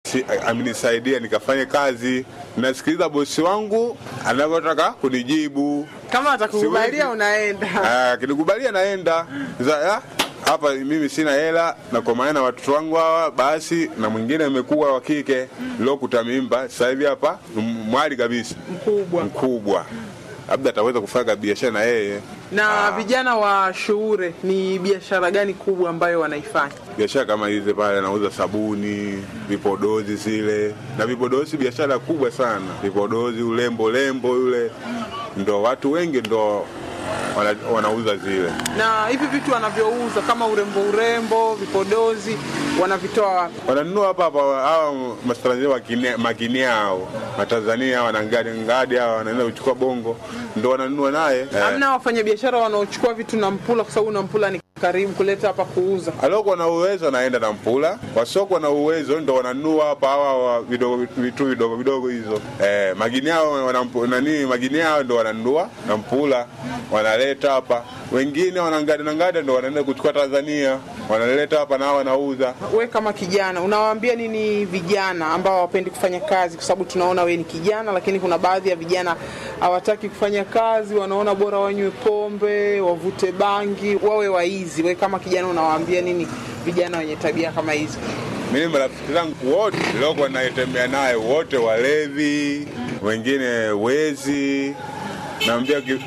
si, amenisaidia nikafanye kazi. Nasikiliza bosi wangu anavyotaka kunijibu. Kama atakukubalia Siwezi. unaenda. Ah, Akinikubalia naenda Za- ah, hapa mimi sina hela na kwa maana watoto wangu hawa basi, na mwingine amekuwa wa kike lokuta mimba sasa hivi hapa m- mwali kabisa Mkubwa. mkubwa, labda ataweza kufanya biashara na yeye Na vijana wa Shuure ni biashara gani kubwa ambayo wanaifanya? biashara kama hizi pale, anauza sabuni, vipodozi zile na vipodozi, biashara kubwa sana. Vipodozi, ulembo lembo yule, ndo watu wengi ndo wana, wanauza zile. Na hivi vitu wanavyouza kama urembo urembo, vipodozi wanavitoa wapi? wananunua hapa hapa hawa matanzania wakine- makinia hao matanzania wanangadi ngadi hawa wanaenda kuchukua bongo ndo wananunua naye eh. Hamna wafanyabiashara wanaochukua vitu na Mpula kwa sababu na Mpula ni karibu kuleta hapa kuuza. aliokuwa na uwezo wanaenda na mpula wasiokuwa na uwezo ndo wananunua hapa hawa wa vidogo vitu vidogo vidogo hizo eh, magini hao wanampu- nani magini hao ndo wananunua na mpula wanaleta hapa wengine wanangada na ngada ndo wanaenda kuchukua Tanzania wanaleta hapa na wanauza We kama kijana unawaambia nini vijana ambao hawapendi kufanya kazi? Kwa sababu tunaona we ni kijana, lakini kuna baadhi ya vijana hawataki kufanya kazi, wanaona bora wanywe pombe, wavute bangi, wawe waizi. We kama kijana unawaambia nini vijana wenye tabia kama hizo? Mimi marafiki zangu wote niliokuwa naitembea naye wote walevi, wengine wezi. Naambia ki-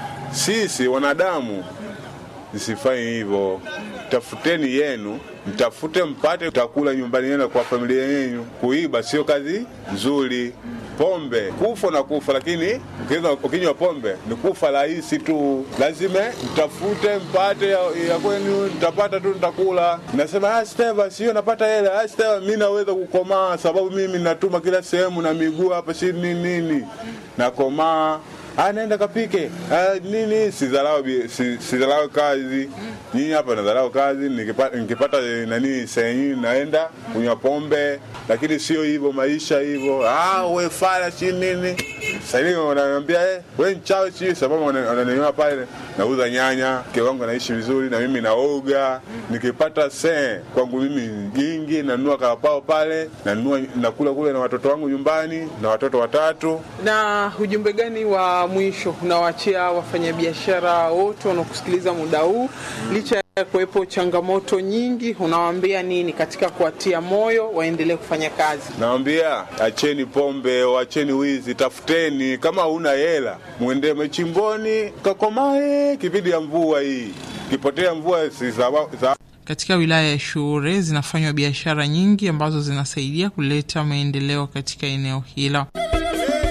sisi wanadamu msifanye hivyo, tafuteni yenu, mtafute mpate utakula nyumbani yenu kwa familia yenu. Kuiba sio kazi nzuri. Pombe kufa na kufa, lakini ukinywa- ukinywa pombe ni kufa rahisi tu. Lazima mtafute mpate ya, ya kwenu, mtapata tu, nitakula. Nasema ah, Steva, sio napata hela. Ah, Steva, mimi naweza kukomaa sababu mimi natuma kila sehemu na miguu hapa, si nini nini, nakomaa Ah, naenda kapike ah, nini sidharau bi- si- sidharau kazi nyinyi hapa nadharau kazi nikipata, nikipata eh, nani sehemu naenda kunywa pombe lakini sio hivyo maisha hivyo ah, we fala si nini sahii wananiambia eh, we mchawi si sababu wana- wananiona pale nauza nyanya mke wangu anaishi vizuri na mimi naoga nikipata see kwangu mimi jingi nanunua karapao pale nanunua nakula kule na watoto wangu nyumbani na watoto watatu Na ujumbe gani wa mwisho unawaachia wafanyabiashara wote wanaokusikiliza muda huu, licha ya kuwepo changamoto nyingi, unawaambia nini katika kuwatia moyo waendelee kufanya kazi? Nawambia acheni pombe, wacheni wizi, tafuteni. Kama huna hela, mwende machimboni kakomae. Kipindi ya mvua hii, kipotea mvua si sawa sawa. Katika wilaya ya Shuure zinafanywa biashara nyingi ambazo zinasaidia kuleta maendeleo katika eneo hilo.